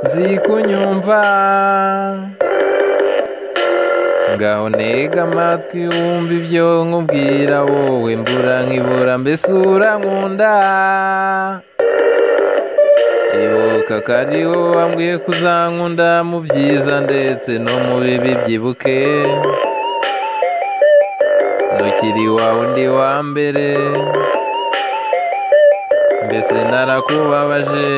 nzi kunyumva ngaho ntega amatwi wumva ibyo nkubwira wowe mbura nkibura mbese urankunda ibuka ko ari wowe wambwiye kuzankunda mu byiza ndetse no mu bibi byibuke ntukiri wa undi wa mbere mbese narakubabaje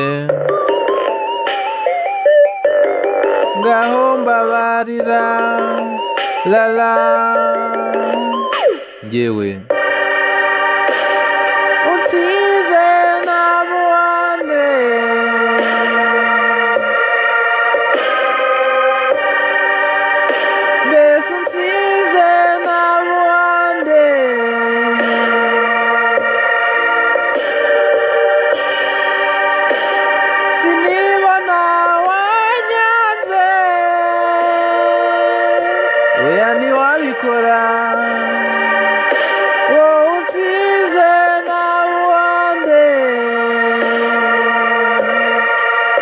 ngaho mbabarira lala ngewe unsize nabuhande mbese unsize nabuhande sinibona wanyanze oya ntiwabikora wowe unsize n'abandi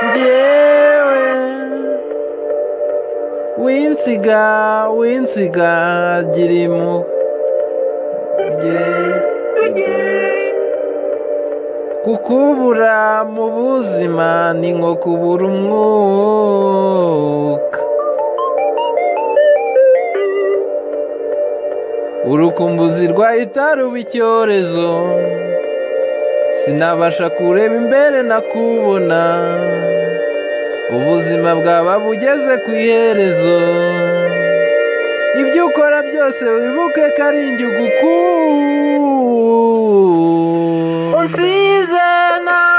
ngewe winsiga winsiga girimo kukubura mu buzima ni nko kubura umwuka urukumbuzi rwahita ruba icyorezo sinabasha kureba imbere nakubona ubuzima bwaba bugeze ku iherezo ibyo ukora byose wibuke ko ari ingigo ukunda unsize nabi